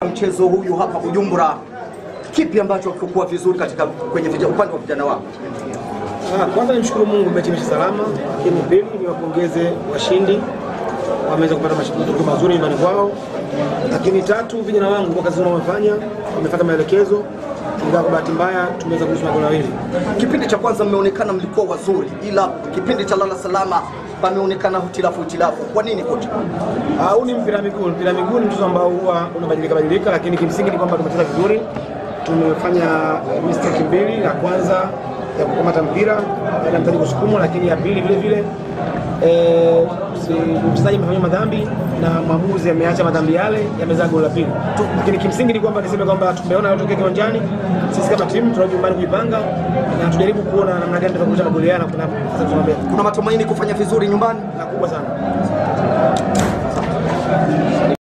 mchezo huyu hapa Bujumbura, kipi ambacho kikuwa vizuri katika kwenye vija- upande wa vijana wako? Ah, Kwanza nimshukuru Mungu mechi imeisha salama, lakini pili niwapongeze washindi wameweza kupata mash- matokeo mazuri nyumbani kwao, lakini tatu vijana wangu kwa kazi nzuri wamefanya, wamefuata maelekezo, ingawa kwa bahati mbaya tumeweza kuruhusu magoli mawili. Kipindi cha kwanza mmeonekana mlikuwa wazuri, ila kipindi cha lala salama pameonekana hutilafu hutilafu. Kwa nini kocha? Ah, Huu ni mpira wa miguu. Mpira wa miguu ni mchezo ambao huwa unabadilika badilika, lakini kimsingi ni kwamba tumecheza vizuri, tumefanya eh, mistake mbili. Ya kwanza ya kukamata mpira baada ya mchezaji kusukumwa, lakini ya pili vile vile eh, si- mchezaji amefanya madhambi na mwamuzi ameacha madhambi yale yamezaa goli la pili. Tu- Lakini kimsingi ni kwamba niseme kwamba tumeona yatokea kiwanjani, sisi kama timu tunarudi nyumbani kujipanga na tujaribu kuona namna gani tutakurudisha magoli haya na kuna sasa tunaambia Kuna matumaini kufanya vizuri nyumbani? na kubwa sana.